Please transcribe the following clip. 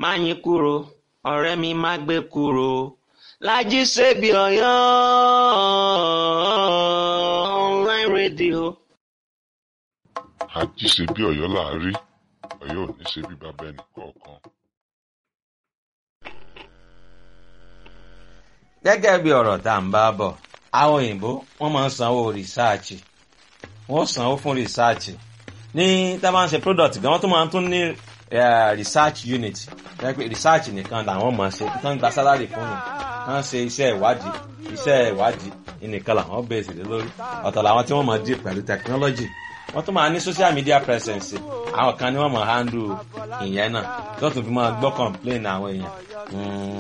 Máyín kúro, ọ̀rẹ́ mi má gbé kúro, Lájí Sèbí Ọ̀yọ́ online radio. àjí ṣe bí Ọ̀yọ́ là á rí Ọ̀yọ́ ò ní ṣe bí bàbá ẹnì kọ̀ọ̀kan. gẹ́gẹ́ bí ọ̀rọ̀ tá à ń bá bọ̀ àwọn òyìnbó wọ́n máa ń sanwó rìsáàchì wọ́n sanwó fún rìsáàchì ní tá a bá ń ṣe product gan wọ́n tún máa ń tún ní eh, research unit jẹ́ pé research nìkan làwọn máa ṣe tán gba salary fún mi kán ṣe iṣẹ́ ìwádìí iṣẹ́ ìwádìí nìkan làwọn bẹ̀rẹ̀ sí lórí ọ̀tọ̀ làwọn tí wọ́n máa dì pẹ̀lú technology wọ́n tún máa ní social media presence àwọn kan ní wọ́n máa handle ìyẹn náà tó tún fi máa gbọ́ complain àwọn èèyàn. Mm,